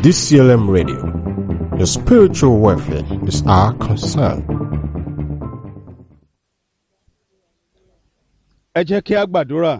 DCLM Radio. Your spiritual welfare is our concern. ẹ jẹ́ kí a gbàdúrà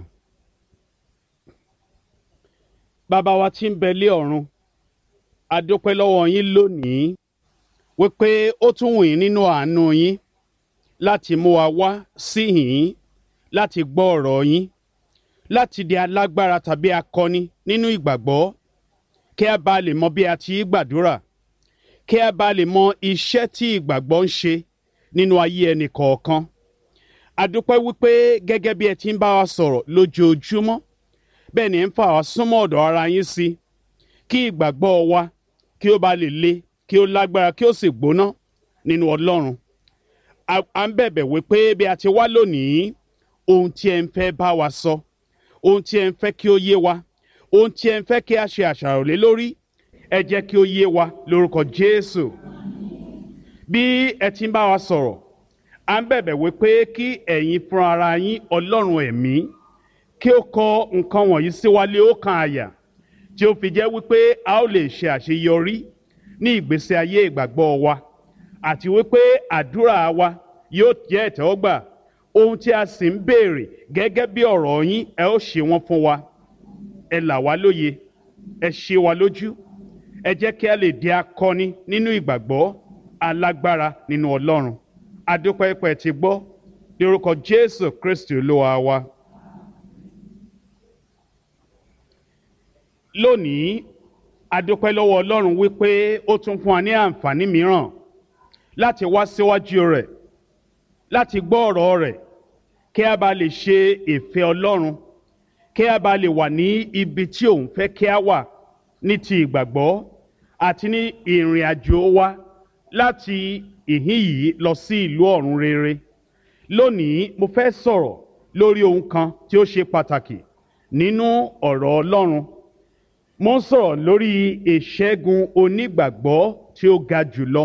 bàbá wa tí ń bẹ lé ọ̀run a dúpẹ́ lọ́wọ́ yín lónìí wípé ó tún wù yín nínú àánú yín láti mú wa wá síhìn láti gbọ́ ọ̀rọ̀ yín láti di alágbára tàbí akọni nínú ìgbàgbọ́ kí a bá lè mọ bí a ti gbàdúrà kí a bá lè mọ iṣẹ́ tí ìgbàgbọ́ ń ṣe nínú ayé ẹnì kọ̀ọ̀kan adúpẹ́ wípé gẹ́gẹ́ bí ẹ ti ń bá wa sọ̀rọ̀ lójoojúmọ́ bẹ́ẹ̀ ni ẹ ń fà wá súnmọ́ ọ̀dọ̀ ara yín sí kí ìgbàgbọ́ wa kí ó bá lè le kí ó lágbára kí ó sì gbóná nínú ọlọ́run à ń bẹ̀bẹ̀ wípé bí a ti wá lónìí ohun tí ẹ ń fẹ́ bá wa sọ ohun tí ẹ ń fẹ́ kí ó yé wa ohun tí ẹ ń fẹ́ kí a ṣe àṣàrò lé lórí ẹ jẹ́ kí ó yé wa lórúkọ Jésù bí ẹ ti ń bá wa sọ̀rọ̀ à ń bẹ̀bẹ̀ wípé kí ẹ̀yin fúnra ara yín ọlọ́run ẹ̀mí kí ó kọ nǹkan wọ̀nyí sí wa lé ọkàn àyà tí ó fi jẹ́ wípé a ó lè ṣe àṣeyọrí ní ìgbésí ayé ìgbàgbọ́ wa àti wípé àdúrà wa yóò jẹ́ ìtẹ́wọ́gbà ohun tí a sì ń béèrè gẹ́gẹ́ bí ọ̀rọ̀ yín ẹ ó ṣe wọ́n fún wa ẹ là wá lóye ẹ ṣe wa lójú ẹ jẹ́ kí a lè di akọni nínú ìgbàgbọ́ alágbára nínú ọlọ́run adúpẹ́ pẹ́ ti gbọ́ ní orúkọ jésù kristi olúwa wa. lónìí adúpẹ́ lọ́wọ́ ọlọ́run wípé ó tún fún wa ní àǹfààní mìíràn láti wá síwájú rẹ̀ láti gbọ́ ọ̀rọ̀ rẹ̀ kí a bá lè ṣe ìfẹ́ ọlọ́run kí a bá lè wà ní ibi tí òun fẹ́ kí a wà ní ti ìgbàgbọ́ àti ní ìrìn àjò wa láti ìhín yìí lọ sí ìlú ọ̀run rere lónìí mo fẹ́ sọ̀rọ̀ lórí ohun kan tí ó ṣe pàtàkì nínú ọ̀rọ̀ Ọlọ́run mo ń sọ̀rọ̀ lórí ìṣẹ́gun onígbàgbọ́ tí ó ga jùlọ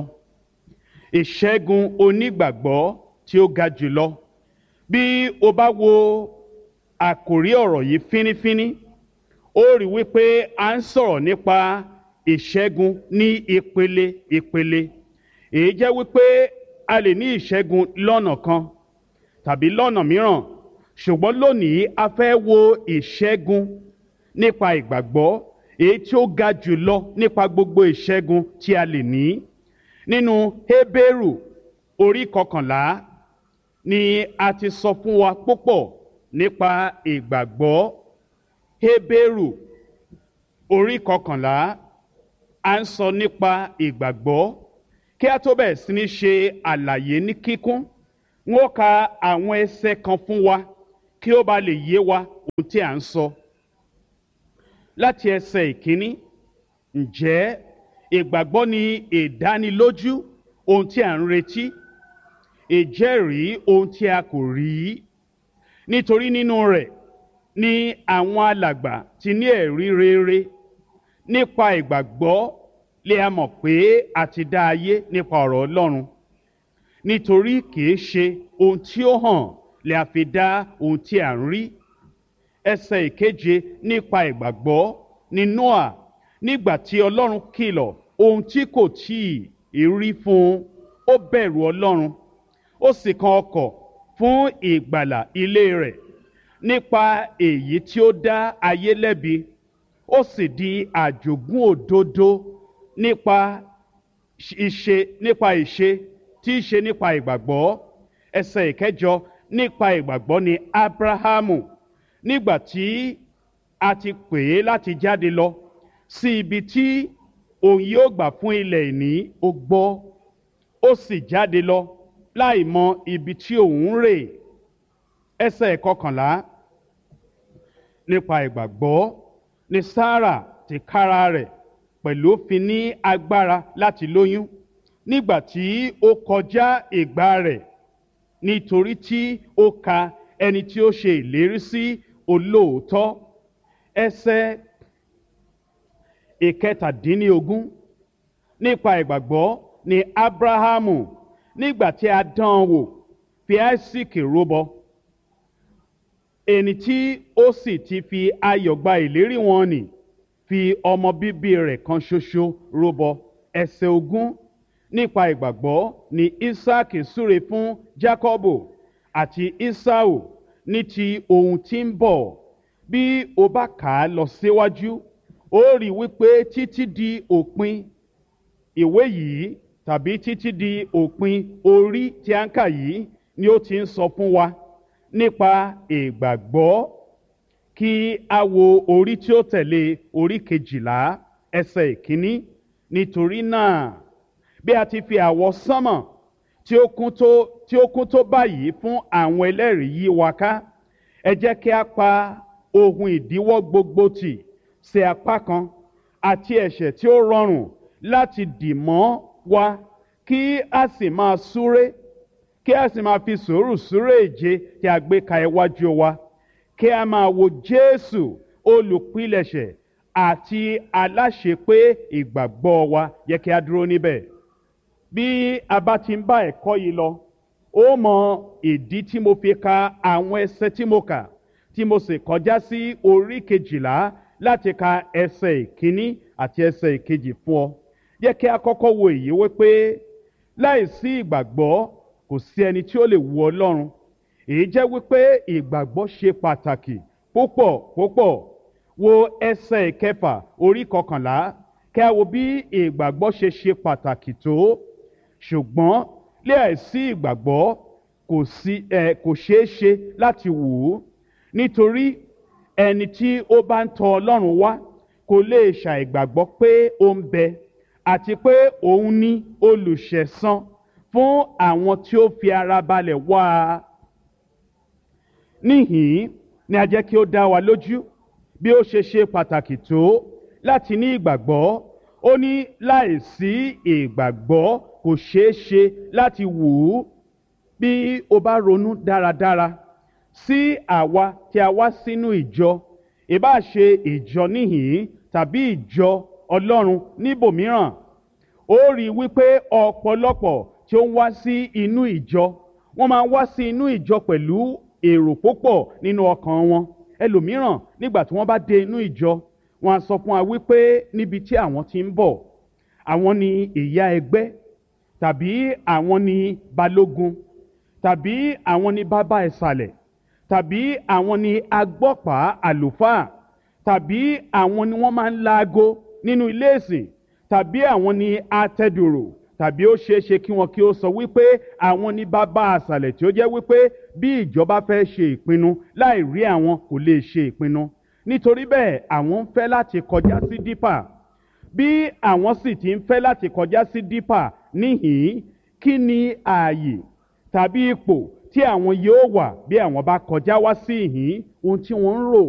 ìṣẹ́gun onígbàgbọ́ tí ó ga jùlọ bí o bá wo àkòrí ọ̀rọ̀ yìí fínífíní ó rí wípé a ń sọ̀rọ̀ nípa ìṣẹ́gun ní ìpele ìpele èyí jẹ́ wípé a lè ní ìṣẹ́gun lọ́nà kan tàbí lọ́nà mìíràn ṣùgbọ́n lónìí a fẹ́ wo ìṣẹ́gun nípa ìgbàgbọ́ èyí tí ó ga jù lọ nípa gbogbo ìṣẹ́gun tí a lè ní nínú Hébérù orí kọkànlá ni a ti sọ fún wa púpọ̀ nípa ìgbàgbọ́ Hébérù orí kọkànlá a ń sọ nípa ìgbàgbọ́ kí a tó bẹ̀rẹ̀ sí ní ṣe àlàyé ní kíkún n ó ka àwọn ẹsẹ̀ kan fún wa kí ó ba lè yé wa ohun tí à ń sọ. láti ẹsẹ̀ ìkíní ǹjẹ́ ìgbàgbọ́ ni ìdánilójú ohun tí à ń retí ìjẹ́rìí ohun tí a kò rí nítorí nínú rẹ̀ ni àwọn alàgbà ti ní ẹ̀rí rere nípa ìgbàgbọ́ lè a mọ̀ pé a ti dá ayé nípa ọ̀rọ̀ Ọlọ́run nítorí kìí ṣe ohun tí ó hàn lè a fi dá ohun tí à ń rí ẹsẹ̀ ìkeje nípa ìgbàgbọ́ ní Nóà nígbà tí Ọlọ́run kìlọ̀ ohun tí kò tíì rí fún un ó bẹ̀rù Ọlọ́run ó sì kan ọkọ̀ fún ìgbàlà ilé rẹ̀ nípa èyí tí ó dá ayé lẹ́bi ó sì di àjogún òdodo nípa ìṣe nípa ìṣe tí í ṣe nípa ìgbàgbọ́ ẹsẹ̀ ìkẹjọ nípa ìgbàgbọ́ ni Abrahamu nígbà tí a ti pè é láti jáde lọ sí ibi tí òun yóò gbà fún ilẹ̀ ìní ó gbọ́ ó sì jáde lọ láì mọ ibi tí òun rè ẹsẹ̀ ìkọkànlá nípa ìgbàgbọ́ ni Sárà tìkára rẹ̀ pẹ̀lú fi ní agbára láti lóyún nígbà tí ó kọjá ìgbà rẹ̀ nítorí tí ó ka ẹni tí ó ṣe ìlérí sí olóòótọ́ ẹsẹ̀ ìkẹtàdínlógún nípa ìgbàgbọ́ ni Ábúráhámù nígbà tí a dán an wò fi Áísíkì rúbọ ẹni tí ó sì ti fi ayọ̀ gba ìlérí wọn nì fi ọmọ bíbí rẹ̀ kan ṣoṣo rúbọ ẹsẹ̀ ogún nípa ìgbàgbọ́ ni isaac súre fún jacobo àti esau ní ti ohun tí ń bọ̀ bí o bá kà á lọ síwájú ó rí i wípé títí di òpin ìwé yìí tàbí títí di òpin orí tí a ń kà yìí ni ó ti ń sọ fún wa nípa ìgbàgbọ́ kí a wo orí tí ó tẹ̀lé orí kejìlá ẹsẹ̀ ìkíní nítorí náà bí a ti fi àwọ̀ sánmọ̀ tí ó kún tó tí ó kún tó báyìí fún àwọn ẹlẹ́rìí yí wa ká ẹ jẹ́ kí a pa ohun ìdíwọ́ gbogbo tì sí apá kan àti ẹ̀ṣẹ̀ tí ó rọrùn láti dì mọ́ wa kí a sì máa súré kí a sì máa fi sùúrù súré èje tí a gbé ka iwájú wa kí a máa wo jésù olùpilẹ̀ṣẹ̀ àti aláṣepé ìgbàgbọ́ wa yẹ kí a dúró níbẹ̀ bí a bá ti ń bá ẹ̀kọ́ yìí lọ ó mọ ìdí tí mo fi ka àwọn ẹsẹ tí mo kà tí mo sì kọjá sí orí kejìlá láti ka ẹsẹ ìkíní àti ẹsẹ ìkejì fún ọ yẹ kí a kọ́kọ́ wo èyí wípé láìsí ìgbàgbọ́ kò sí ẹni tí ó lè wu ọlọ́run èyí jẹ́ wípé ìgbàgbọ́ ṣe pàtàkì púpọ̀ púpọ̀ wo ẹsẹ̀ ìkẹfà orí kọkànlá kí a wo bí ìgbàgbọ́ ṣe ṣe pàtàkì tó ṣùgbọ́n láìsí ìgbàgbọ́ kò sí ẹ kò ṣeé ṣe láti wù ú nítorí ẹni tí ó bá ń tọ ọlọ́run wá kò lè ṣàìgbàgbọ́ pé ó ń bẹ àti pé òun ní olùṣẹ̀san fún àwọn tí ó fi ara balẹ̀ wá a níhìn ni a jẹ́ kí ó dá wa lójú bí ó ṣe ṣe pàtàkì tó láti ní ìgbàgbọ́ ó ní láìsí ìgbàgbọ́ kò ṣeé ṣe láti wù ú bí o bá ronú dáradára sí àwa tí a wá sínú ìjọ ìbá ṣe ìjọ níhìn tàbí ìjọ ọlọ́run níbòmíràn ó rí i wípé ọ̀pọ̀lọpọ̀ tí ó ń wá sí inú ìjọ wọ́n máa ń wá sí inú ìjọ pẹ̀lú èrò púpọ̀ nínú ọkàn wọn ẹlòmíràn nígbà tí wọ́n bá dé inú ìjọ wọn á sọ fún wa wípé níbi tí àwọn ti ń bọ̀ àwọn ni ìyá ẹgbẹ́ tàbí àwọn ni balógun tàbí àwọn ni bàbá ìsàlẹ̀ tàbí àwọn ni agbọ́pàá àlùfáà tàbí àwọn ni wọ́n máa ń laago nínú ilé ìsìn tàbí àwọn ni atẹ́dùrò tàbí ó ṣeé ṣe kí wọn kí ó sọ wípé àwọn ní bàbá àṣàlẹ̀ tí ó jẹ́ wípé bí ìjọba fẹ́ ṣe ìpinnu láì rí àwọn kò lè ṣe ìpinnu nítorí bẹ́ẹ̀ àwọn ń fẹ́ láti kọjá sí dípà bí àwọn sì ti ń fẹ́ láti kọjá sí dípà níhìn kí ni ààyè tàbí ipò tí àwọn yóò wà bí àwọn bá kọjá wá sí ìhín ohun tí wọ́n ń rò